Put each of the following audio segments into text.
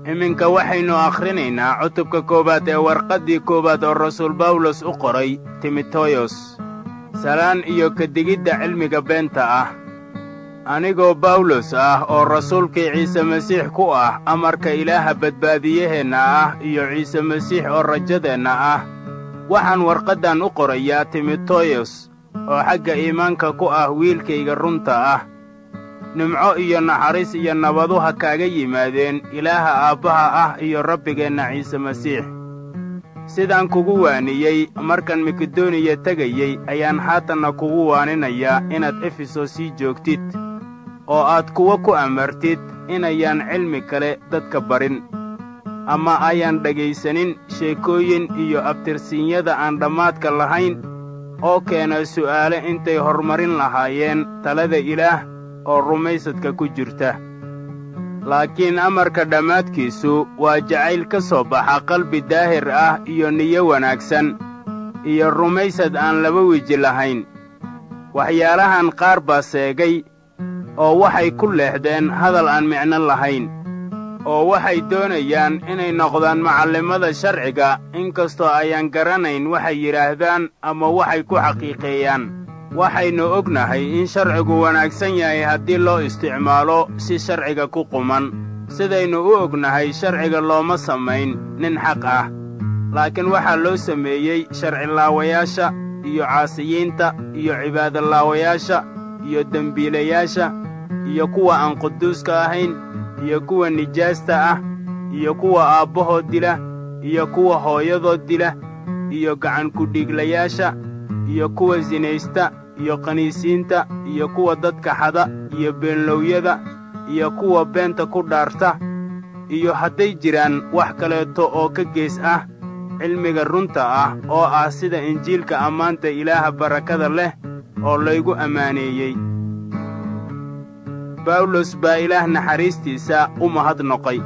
iminka waxaynu akhrinaynaa cutubka koowaad ee warqaddii koowaad oo rasuul bawlos u qoray timoteyos salaan iyo kadigidda cilmiga beenta ah anigoo bawlos ah oo rasuulkii ciise masiix ku ah amarka ilaaha badbaadiyaheenna ah iyo ciise masiix oo rajadeenna ah waxaan warqaddan u qorayaa timoteyos oo xagga iimaanka ku ah wiilkayga runta ah nimco iyo naxariis iyo nabadu ha kaaga yimaadeen ilaaha aabbaha ah iyo rabbigeenna ciise masiix sidaan kugu waaniyey markaan makedoniya tegayey ayaan haatanna kugu waaninayaa inaad efesos sii joogtid oo aad kuwa ku amartid inayaan cilmi kale dadka barin ama ayaan dhegaysanin sheekooyin iyo abtirsiinyada aan dhammaadka lahayn oo keena su'aale intay hormarin lahaayeen talada ilaah oo rumaysadka ku jirta laakiin amarka dhammaadkiisu waa jacayl ka soo baxa qalbi daahir ah iyo niyo wanaagsan iyo rumaysad aan laba weji lahayn waxyaalahan qaar baa seegay oo waxay ku leexdeen hadal aan micno lahayn oo waxay doonayaan inay noqdaan macallimada sharciga inkastoo ayaan garanayn waxay yidhaahdaan ama waxay ku xaqiiqeeyaan waxaynu ognahay in sharcigu wanaagsan yahay haddii loo isticmaalo si sharciga ku quman sidaynu u ognahay sharciga looma samayn nin xaq ah laakiin waxaa loo sameeyey sharcilaawayaasha iyo caasiyiinta iyo cibaadolaawayaasha iyo dembiilayaasha iyo kuwa aan quduuska ahayn iyo kuwa nijaasta ah iyo kuwa aabbahood dila iyo kuwa hooyadood dila iyo gacankudhiiglayaasha iyo kuwa sinaysta iyo qaniisiinta iyo kuwa dadka xada iyo beenlowyada iyo kuwa beenta ku dhaarta iyo hadday jiraan wax kaleeto oo ka gees ah cilmiga runta ah oo ah sida injiilka ammaanta ilaaha barakada leh oo laygu ammaaneeyey bawlos baa ilaah naxariistiisa u mahadnoqay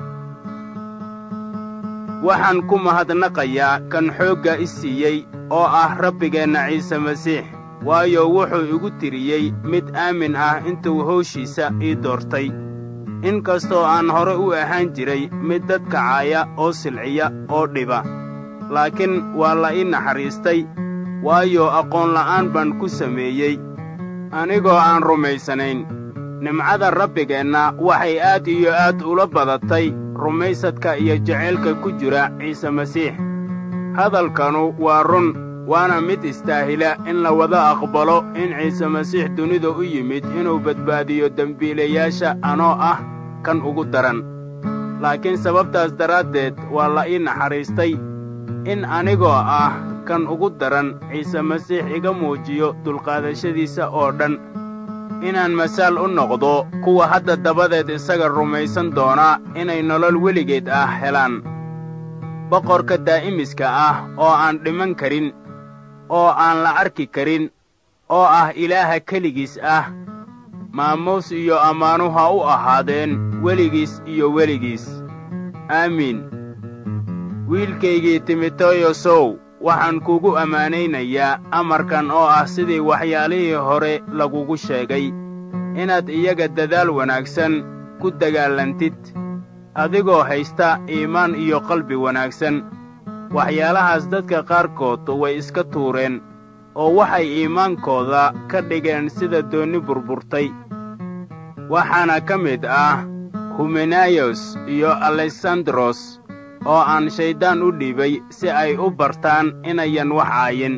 waxaan ku mahadnaqayaa kan xoogga i siiyey oo ah rabbigeenna ciise masiix waayo wuxuu igu tiriyey mid aamin ah intuu hawshiisa ii doortay in kastoo aan hore u ahaan jiray mid dadka caaya oo silciya oo dhiba laakiin waa la ii naxariistay waayo aqoonla'aan baan ku sameeyey anigoo aan rumaysanayn nimcada rabbigeenna waxay aad iyo aad ula badatay rumaysadka iyo jacaylka ku jira ciise masiix hadalkanu waa run waana mid istaahila in la wada aqbalo in ciise masiix dunida u yimid inuu badbaadiyo dembiilayaasha anoo ah kan ugu daran laakiin sababtaas daraaddeed waa la ii naxariistay in anigoo ah kan ugu daran ciise masiix iga muujiyo dulqaadashadiisa oo dhan inaan masaal u noqdo kuwa hadda dabadeed isaga rumaysan doonaa inay nolol weligeed ah helaan boqorka daa'imiska ah oo aan dhiman karin oo aan la arki karin oo ah ilaaha keligiis ah maamuus iyo ammaanu ha u ahaadeen weligiis iyo weligiis aamiin wiilkaygii timoteysow waxaan kugu ammaanaynayaa amarkan oo ah sidii waxyaalihii hore lagugu sheegay inaad iyaga dadaal wanaagsan ku dagaallantid adigoo haysta iimaan iyo qalbi wanaagsan waxyaalahaas dadka qaarkood way iska tuureen oo waxay iimaankooda ka dhigeen sida doonni burburtay waxaana ka mid ah humenayos iyo alesandros oo aan shayddaan u dhiibay si ay u bartaan inayan wax caayin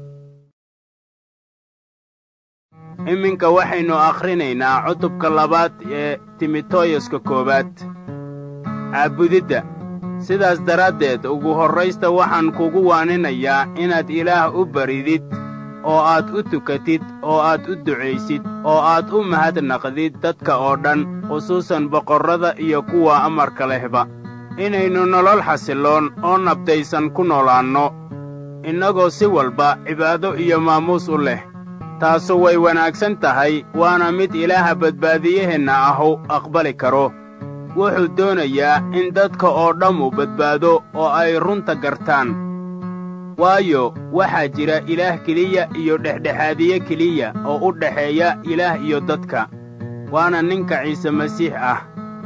iminka waxaynu akhrinaynaa cutubka labaad ee timoteyuska koowaad caabudidda sidaas daraaddeed ugu horraysta waxaan kugu waaninayaa inaad ilaah u baridid oo aad u tukatid oo aad u ducaysid oo aad u mahadnaqdid dadka oo dhan khusuusan boqorrada iyo kuwa amarka lehba inaynu nolol xasilloon oo nabdaysan ku noolaanno innagoo si walba cibaado iyo maamuus u leh taasu way wanaagsan tahay waana mid ilaaha badbaadiyaheenna ahu aqbali karo wuxuu doonayaa in dadka oo dhammu badbaado oo ay runta gartaan waayo waxaa jira ilaah keliya iyo dhexdhexaadiye keliya oo u dhexeeya ilaah iyo dadka waana ninka ciise masiix ah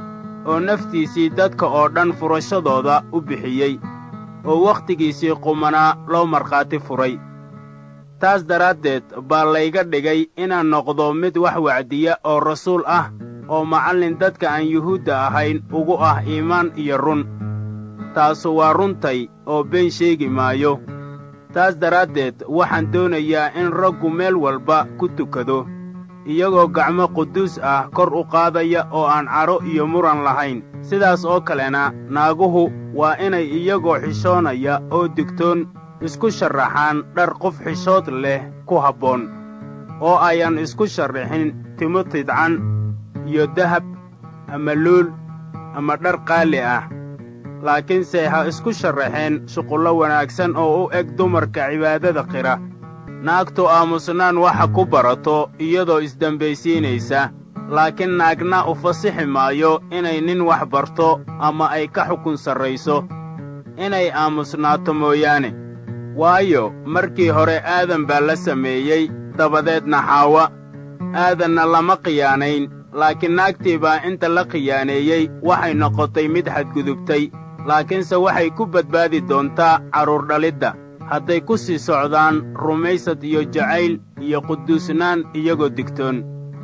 oo naftiisii dadka oo dhan furashadooda u bixiyey oo wakhtigiisii qumanaa loo markhaati furay taas daraaddeed baa layga dhigay inaan noqdo mid wax wacdiya oo rasuul ah oo macallin dadka aan yuhuudda ahayn ugu ah iimaan iyo run taasu waa runtay oo been sheegi maayo taas daraaddeed waxaan doonayaa in raggu meel walba ku tukado iyagoo gacmo quduus ah kor u qaadaya oo aan cadho iyo muran lahayn sidaas oo kalena naaguhu waa inay iyagoo xishoonaya oo digtoon isku sharraxaan dhar qof xishood leh ku habboon oo ayaan isku sharraxin timo tidcan iyo dahab ama luul ama dhar qaali ah laakiinse ha isku sharraxeen shuqullo wanaagsan oo u eg dumarka cibaadada qira naagtu aamusnaan waxa ku barato iyadoo isdembaysiinaysa laakiin naagna u fasixi maayo inay nin wax barto ama ay ka xukun sarrayso inay aamusnaato mooyaane waayo markii hore aadan baa la sameeyey dabadeedna xaawa aadanna lama khiyaanayn laakiin naagtii baa inta la khiyaaneeyey waxay noqotay mid xadgudubtay laakiinse waxay ku badbaadi doontaa carruur dhalidda hadday ku sii socdaan rumaysad iyo jacayl iyo quduusnaan iyagoo digtoon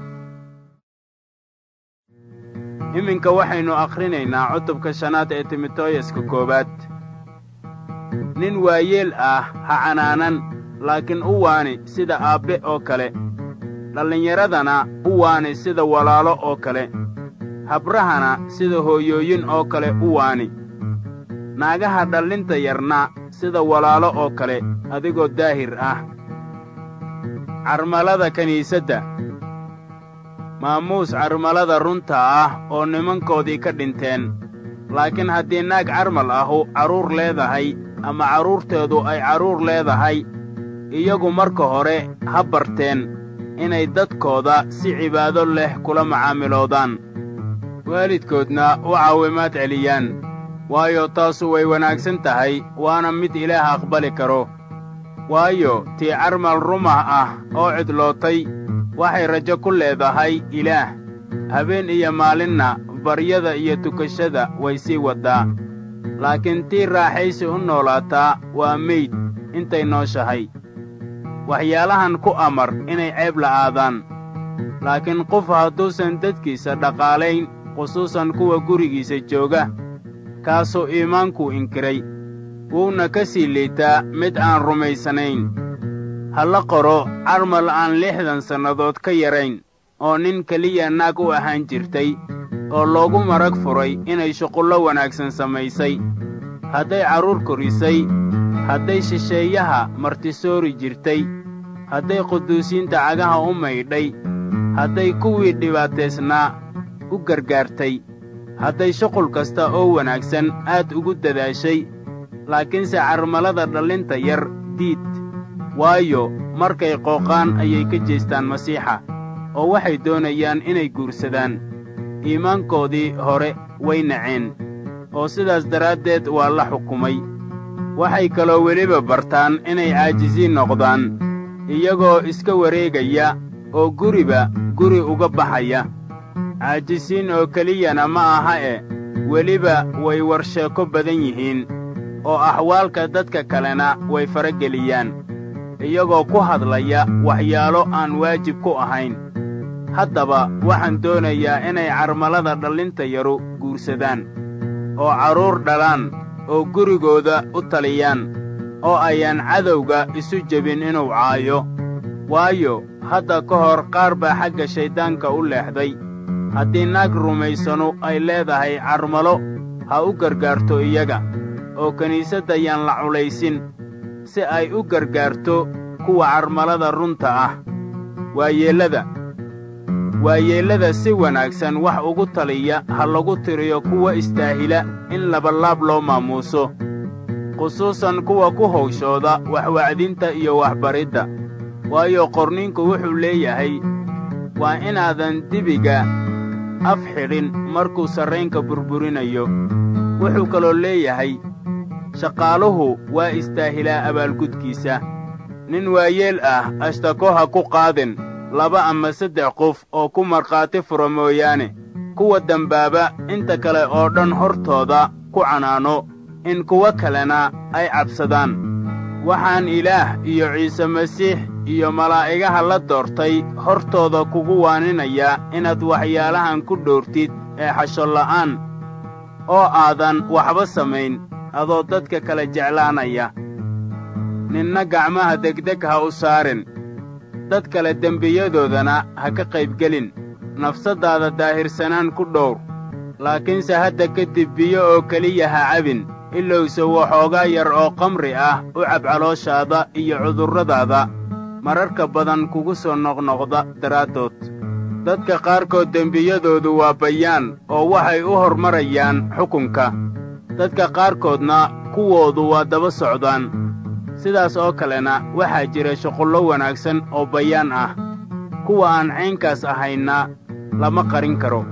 iminka waxaynu akhrinaynaa cutubka shanaad ee timotooyaska koowaad nin waayeel ah ha canaanan laakiin u waani sida aabbe oo kale dhallinyaradana u waani sida walaalo oo kale habrahana sida hooyooyin oo kale u waani naagaha dhallinta yarna sida walaalo oo kale adigoo daahir ah carmalada kiniisadda maamuus carmalada runta ah oo nimankoodii ka dhinteen laakiin haddii naag carmal ahu carruur leedahay ama carruurteedu ay carruur leedahay iyagu marka hore ha barteen inay dadkooda si cibaado leh kula macaamiloodaan waalidkoodna u caawimaad celiyaan waayo taasu way wanaagsan tahay waana mid ilaah aqbali karo waayo tii carmal rumah ah oo cidlootay waxay rajo ku leedahay ilaah habeen iyo maalinna baryada iyo tukashada way sii waddaa laakiin tii raaxaysi u noolaataa waa meyd intay nooshahay waxyaalahan ku amar inay ceeb la'aadaan laakiin qof hadduusan dadkiisa dhaqaalayn khusuusan kuwa gurigiisa jooga kaasuu iimaankuu inkiray wuuna ka sii liitaa mid aan rumaysanayn ha la qoro carmal aan lixdan sannadood ka yarayn oo nin keliya naag u ahaan jirtay oo loogu marag furay inay shuqullo wanaagsan samaysay hadday carruur korisay hadday shisheeyaha martisoori jirtay hadday quduusiinta cagaha u maydhay hadday kuwii dhibaataysnaa u gargaartay hadday shuqul kasta oo wanaagsan aad ugu dadaashay laakiinse carmalada dhallinta yar diid waayo markay qooqaan ayay ka jeestaan masiixa oo waxay doonayaan inay guursadaan iimaankoodii hore way naceen oo sidaas daraaddeed waa la xukumay waxay kaloo weliba bartaan inay caajisiin noqdaan iyagoo iska wareegaya oo guriba guri uga baxaya caajisiin oo keliyana ma aha e weliba way warsheeko badan yihiin oo axwaalka dadka kalena way farageliyaan iyagoo ku hadlaya waxyaalo aan waajib ku ahayn haddaba waxaan doonayaa inay carmalada dhallinta yaru guursadaan oo carruur dhalaan oo gurigooda u taliyaan oo ayaan cadowga isu jebin inuu caayo waayo hadda ka hor qaar baa xagga shayddaanka u leexday haddii naag rumaysanu ay leedahay carmalo ha u gargaarto iyaga oo kiniisadda yaan la culaysin si ay u gargaarto kuwa carmalada runta ah waayeellada waayeellada si wanaagsan wax ugu taliya ha lagu tiriyo kuwa istaahila in labalaab loo maamuuso khusuusan kuwa ku hawshooda waxwacdinta iyo waxbaridda waayo qorninku wuxuu leeyahay waa inaadan dibiga af xidhin markuu sarraynka burburinayo wuxuu kaloo leeyahay shaqaaluhu waa istaahilaa abaalgudkiisa nin waayeel ah ashtako ha ku qaadin laba ama saddex qof oo ku markhaati fura mooyaane kuwa dembaaba inta kale oo dhan hortooda ku canaano in kuwo kalena ay cabsadaan waxaan ilaah iyo ciise masiix iyo malaa'igaha la doortay hortooda kugu waaninayaa inaad waxyaalahan ku dhowrtid ee xashonla'aan oo aadan waxba samayn adoo dadka kala jeclaanaya ninna gacmaha degdeg ha u saarin dad kale dembiyadoodana ha ka qaybgelin nafsaddaada daahirsanaan ku dhowr laakiinse hadda kadib biyo oo keliya ha cabin ilowse waxoogaa yar oo kamri ah u cab calooshaada iyo cudurradaada mararka badan kugu soo noqnoqda daraaddood dadka qaarkood dembiyadoodu waa bayaan oo waxay u hormarayaan xukunka dadka qaarkoodna kuwoodu waa daba socdaan sidaas oo kalena waxaa jira shuqullo wanaagsan oo bayaan ah kuwa aan caynkaas ahaynna lama qarin karo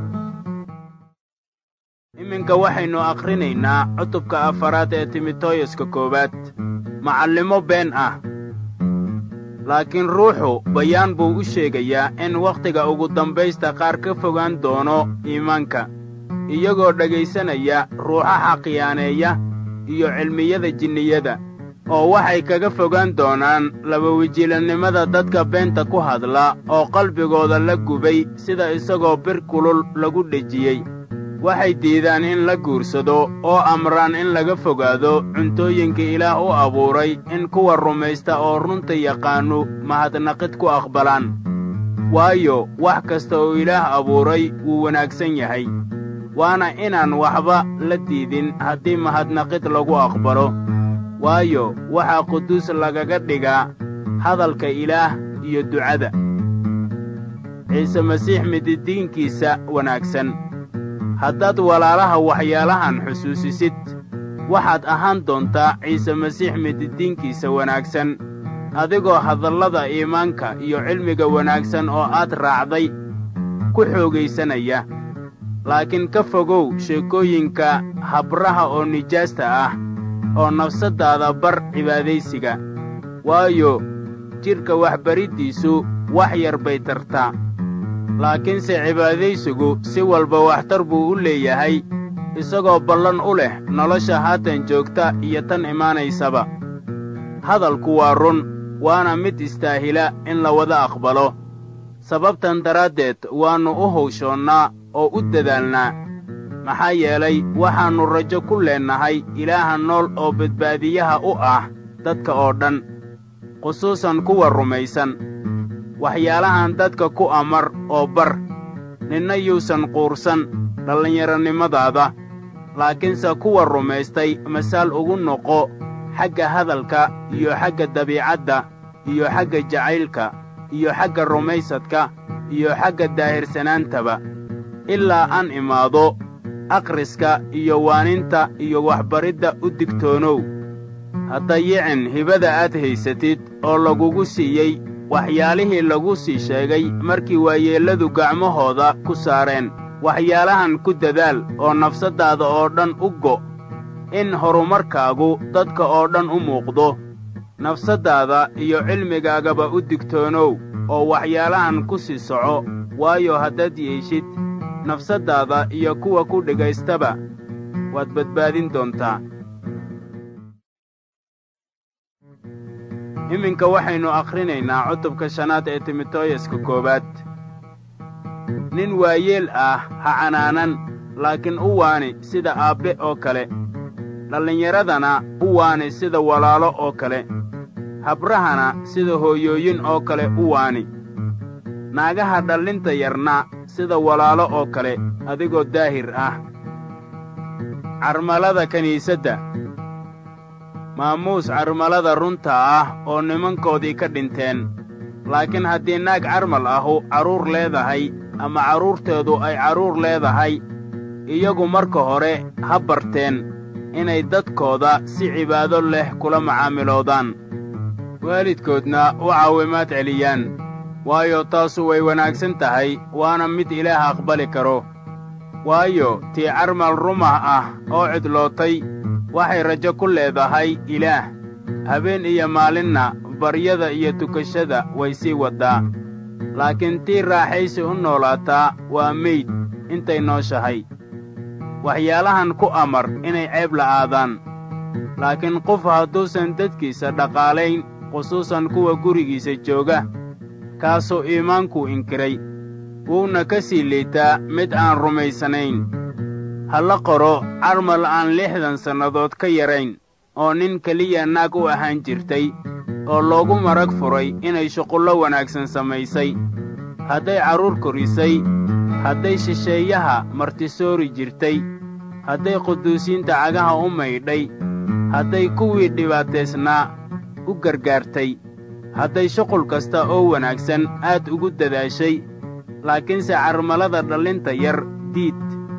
iminka waxaynu akhrinaynaa cutubka afaraad ee timoteyuska koowaad macallimo been ah laakiin ruuxu bayaan buu u sheegayaa in wakhtiga ugu dambaysta qaar ka fogaan doono iimaanka iyagoo dhegaysanaya ruuxaha khiyaaneeya iyo cilmiyada jinniyada oo waxay kaga fogaan doonaan labawijilannimada dadka beenta ku hadla oo qalbigooda la gubay sida isagoo bir kulul lagu dhejiyey waxay diidaan in la guursado oo amraan in laga fogaado cuntooyinka ilaah u abuuray in kuwa rumaysta oo runta yaqaannu mahadnaqid ku aqbalaan waayo wax kasta oo ilaah abuuray wuu wanaagsan yahay waana inaan waxba la diidin haddii mahadnaqid lagu aqbalo waayo waxaa quduus lagaga dhigaa hadalka ilaah iyo ducada ciise masiix mididiinkiisa wanaagsan haddaad walaalaha waxyaalahan xusuusisid waxaad ahaan doontaa ciise masiix mididiinkiisa wanaagsan adigoo hadallada iimaanka iyo cilmiga wanaagsan oo aad raacday ku xoogaysanaya laakiin ka fogow sheekooyinka habraha oo nijaasta ah oo nafsaddaada bar cibaadaysiga waayo jidhka waxbariddiisu wax yar bay tartaa laakiinse cibaadaysigu si walba waxtar buu u leeyahay isagoo ballan u leh nolosha haatan joogta iyo tan imaanaysaba hadalku waa run waana mid istaahila in la wada aqbalo sababtan daraaddeed waannu u hawshoonnaa oo u dadaalnaa maxaa yeelay waxaannu rajo ku leennahay ilaaha nool oo badbaadiyaha u ah dadka oo dhan khusuusan kuwa rumaysan waxyaalahan dadka ku amar oo bar ninna yuusan quursan dhallinyaronimadaada laakiinse kuwa rumaystay masaal ugu noqo xagga hadalka iyo xagga dabiicadda iyo xagga jacaylka iyo xagga rumaysadka iyo xagga daahirsanaantaba ilaa aan imaado akhriska iyo waaninta iyo waxbaridda u digtoonow haddayicin hibada aad haysatid oo lagugu siiyey waxyaalihii lagu sii sheegay markii waayeelladu gacmahooda ku saareen waxyaalahan ku dadaal oo nafsaddaada oo dhan u go' in horumarkaagu dadka oo dhan u muuqdo nafsaddaada iyo cilmigaagaba u digtoonow oo waxyaalahan ku sii soco waayo haddaad yeeshid nafsaddaada iyo kuwa ku dhigaystaba waad badbaadin doontaa iminka waxaynu akhrinaynaa cutubka shanaad ee timoteyuska koowaad nin waayeel ah ha canaanan laakiin u waani sida aabbe oo kale dhallinyaradana u waani sida walaalo oo kale habrahana sida hooyooyin oo kale u waani naagaha dhallinta yarna sida walaalo oo kale adigoo daahir ah carmalada kiniisadda maamuus carmalada runta ah oo nimankoodii ka dhinteen laakiin haddii naag carmal ahu carruur leedahay ama carruurteedu ay carruur leedahay iyagu marka hore ha barteen inay dadkooda si cibaado leh kula macaamiloodaan waalidkoodna u caawimaad celiyaan waayo taasu way wanaagsan tahay waana mid ilaah aqbali karo waayo tii carmal rumah ah oo cidlootay waxay rajo ku leedahay ilaah habeen iyo maalinna baryada iyo tukashada way sii waddaa laakiin tii raaxaysi u noolaataa waa meyd intay nooshahay waxyaalahan ku amar inay ceeb la'aadaan laakiin qof hadduusan dadkiisa dhaqaalayn khusuusan kuwa gurigiisa jooga kaasuu iimaankuu inkiray wuuna ka sii liitaa mid aan rumaysanayn ha la qoro carmal aan lixdan sannadood ka yarayn oo nin keliya naag u ahaan jirtay oo loogu marag furay inay shuqullo wanaagsan samaysay hadday carruur korisay hadday shisheeyaha martisoori jirtay hadday quduusiinta cagaha u maydhay hadday kuwii dhibaataysnaa u gargaartay hadday shuqul kasta oo wanaagsan aad ugu dadaashay laakiinse carmalada dhallinta yar diid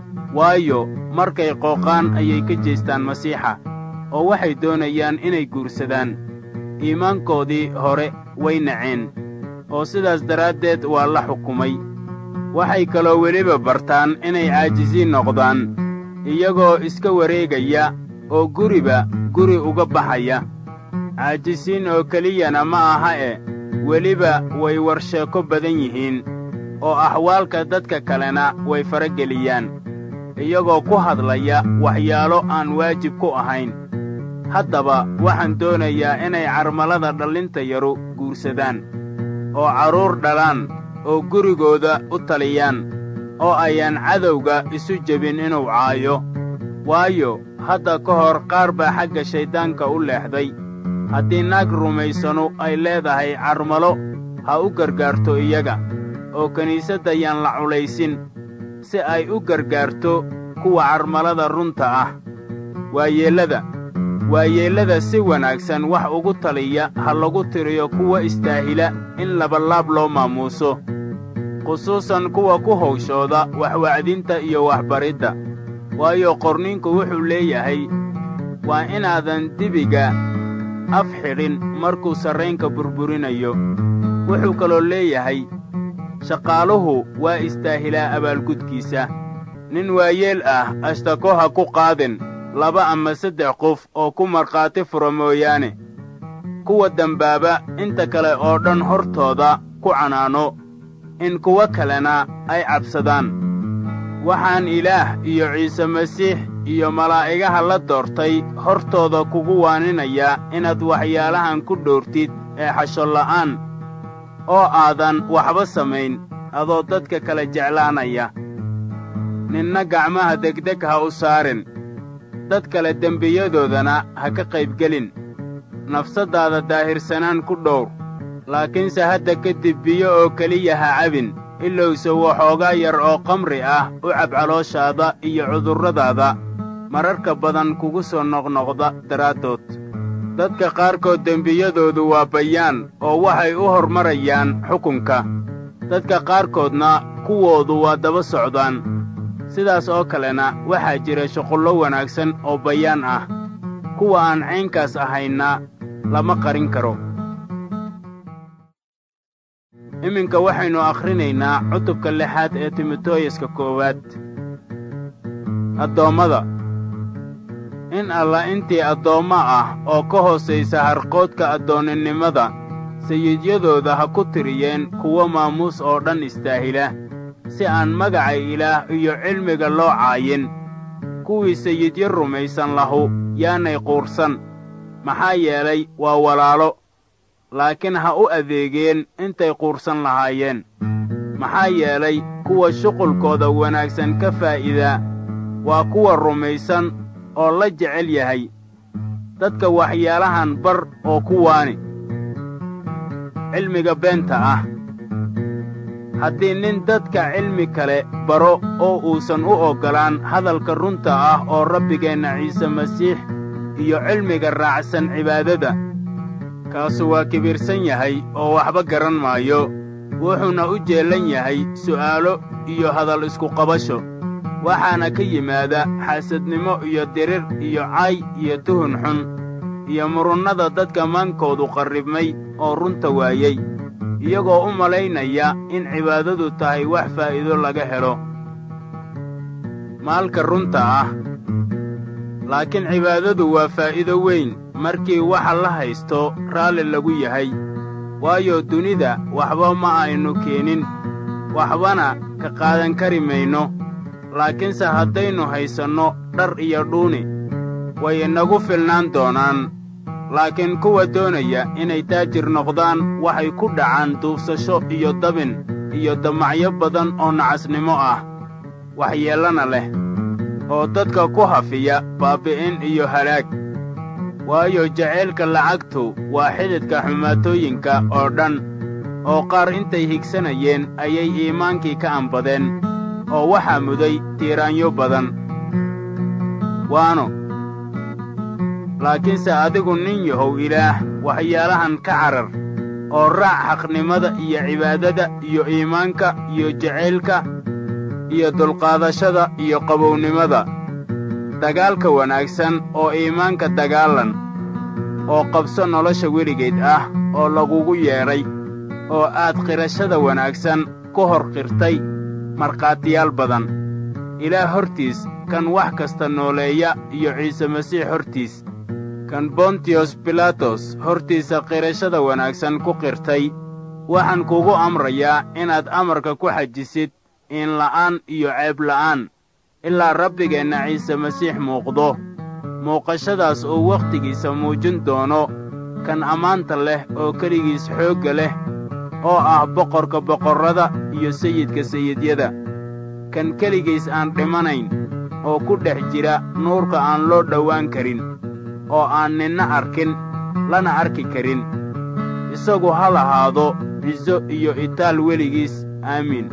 waayo markay qooqaan ayay ka jeestaan masiixa oo waxay doonayaan inay guursadaan iimaankoodii hore way naceen oo sidaas daraaddeed waa la xukumay waxay kaloo weliba bartaan inay caajisiin noqdaan iyagoo iska wareegaya oo guriba guri uga baxaya caajisiin oo keliyana ma aha e weliba way warsheeko badan yihiin oo axwaalka dadka kalena way farageliyaan iyagoo ku hadlaya waxyaalo aan waajib ku ahayn haddaba waxaan doonayaa inay carmalada dhallinta yaru guursadaan oo carruur dhalaan oo gurigooda u taliyaan oo ayaan cadowga isu jebin inuu caayo waayo hadda ka hor qaar baa xagga shayddaanka u leexday haddii naag rumaysanu ay leedahay carmalo ha u gargaarto iyaga oo kiniisadda yaan la culaysin si ay u gargaarto kuwa carmalada runta ah waayeellada waayeellada si wanaagsan wax ugu taliya ha lagu tiriyo kuwa istaahila in labalaab loo maamuuso khusuusan kuwa ku hawshooda waxwacdinta iyo waxbaridda waayo qorninku wuxuu leeyahay waa inaadan dibiga af xidhin markuu sarraynka burburinayo wuxuu kaloo leeyahay shaqaaluhu waa istaahilaa abaalgudkiisa nin waayeel ah ashtako ha ku qaadin laba ama saddex qof oo ku markhaati fura mooyaane kuwa dembaaba inta kale oo dhan hortooda ku canaano in kuwo kalena ay cabsadaan waxaan ilaah iyo ciise masiix iyo malaa'igaha la doortay hortooda kugu waaninayaa inaad waxyaalahan ku dhowrtid ee xashonla'aan oo aadan waxba samayn adoo dadka kala jeclaanaya ninna gacmaha degdeg ha u saarin dad kale dembiyadoodana ha ka qaybgelin nafsaddaada daahirsanaan ku dhowr laakiinse hadda kadib biyo oo keliya ha cabin ilowse waxoogaa yar oo qamri ah u cab calooshaada iyo cudurradaada mararka badan kugu soo noqnoqda daraaddood dadka qaarkood dembiyadoodu waa bayaan oo waxay u hormarayaan xukunka dadka qaarkoodna kuwoodu waa daba socdaan sidaas oo kalena waxaa jira shuqullo wanaagsan oo bayaan ah kuwa aan caynkaas ahaynna lama qarin karo iminka waxaynu akhrinaynaa cutubka lixaad ee timoteyoska koowaad addoommada in alla intii addoommo ah oo ka hoosaysa harqoodka addoonninimada sayidyadooda ha ku tiriyeen kuwo maamuus oo dhan istaahila si aan magaca ilaah iyo cilmiga loo caayin kuwii sayidyo rumaysan lahu yaanay quursan maxaa yeelay waa walaalo laakiin ha u adeegeen intay quursan lahaayeen maxaa yeelay kuwa shuqulkooda wanaagsan ka faa'iidaa waa kuwa rumaysan oo la jecel yahay dadka waxyaalahan bar oo ku waani cilmiga beenta ah haddii nin dadka cilmi kale baro oo uusan u oggolaan hadalka runta ah oo rabbigeenna ciise masiix iyo cilmiga raacsan cibaadada kaasu waa kibirsan yahay oo waxba garan maayo wuxuuna u jeellan yahay su'aalo iyo hadal iskuqabasho waxaana ka yimaada xaasadnimo iyo dirir iyo cay iyo tuhun xun iyo murunnada dadka maankoodu qarribmay oo runta waayey iyagoo u malaynaya in cibaadadu tahay wax faa'iido laga helo maalka runta ah laakiin cibaadadu waa faa'iido weyn markii waxa la haysto raalli lagu yahay waayo dunida waxba ma aynu keenin waxbana ka qaadan kari mayno laakiinse haddaynu haysanno dhar iyo dhuuni way inagu filnaan doonaan laakiin kuwa doonaya inay taajir noqdaan waxay ku dhacaan duubsasho iyo dabin iyo damacyo badan oo nacasnimo ah waxyeellana leh oo dadka ku hafiya baabbi'in iyo halaag waayo jacaylka lacagtu waa xididka xumaatooyinka oo dhan oo qaar intay higsanayeen ayay iimaankii ka anbadeen oo waxaa muday tiiraanyo badan waano laakiinse adigu nin yahow ilaah waxyaalahan ka carar oo raac xaqnimada iyo cibaadada iyo iimaanka iyo jacaylka iyo dulqaadashada iyo qabownimada dagaalka wanaagsan oo iimaanka dagaalan oo qabso nolosha weligeed ah oo lagugu yeedhay oo aad qirashada wanaagsan ku hor qirtay markhaatiyaal badan ilaah hortiis kan wax kasta nooleeya iyo ciise masiix hortiis kan bontiyos bilaatos hortiisa qirashada wanaagsan ku qirtay waxaan kugu amrayaa inaad amarka ku xajisid iinla'aan iyo ceebla'aan ilaa rabbigeenna ciise masiix muuqdo muuqashadaas uu wakhtigiisa muujin doono kan ammaanta leh oo keligiis xoogga leh oo ah boqorka boqorrada iyo sayidka sayidyada kan keligiis aan dhimanayn oo ku dhex jira nuurka aan loo dhowaan karin oo aan ninna arkin lana arki karin isagu ha lahaado ciso iyo itaal weligiis aamiin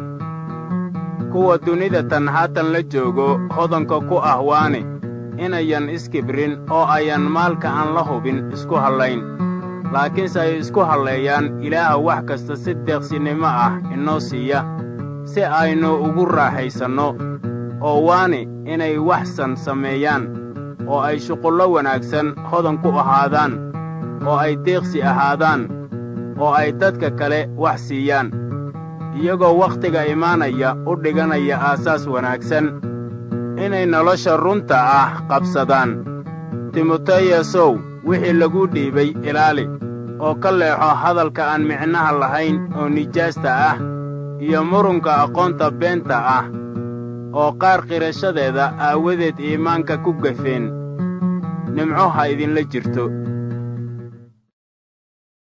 kuwa dunida tan haatan la joogo hodanka ku ah waane inayan iskibrin oo ayan maalka aan la hubin isku hallayn laakiinse ay isku halleeyaan ilaaha wax kasta si deeqsinimo ah inoo siiya si aynu ugu raaxaysanno oo waane inay waxsan sameeyaan oo ay shuqullo wanaagsan hodan ku ahaadaan oo ay deeqsi ahaadaan oo ay dadka kale wax siiyaan iyagoo wakhtiga imaanaya u dhiganaya aasaas wanaagsan inay nolosha runta ah qabsadaan timoteyasow wixii laguu dhiibay ilaali oo ka leexo hadalka aan micnaha lahayn oo nijaasta ah iyo murunka aqoonta beenta ah oo qaar qirashadeeda aawadeed iimaanka ku gafeen nimco ha idinla jirto